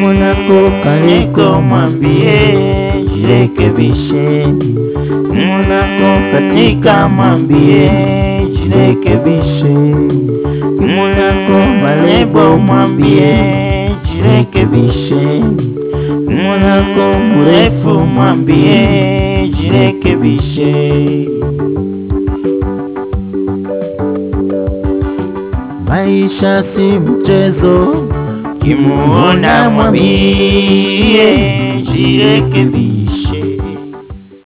mwanako kaliko mwambie jirekebishe, mwanako katika mwambie jirekebishe, mwanako malebo mwambie jirekebishe, mwanako mrefu mwambie jirekebishe. Maisha si mchezo, kimuona mwambie jirekebishe.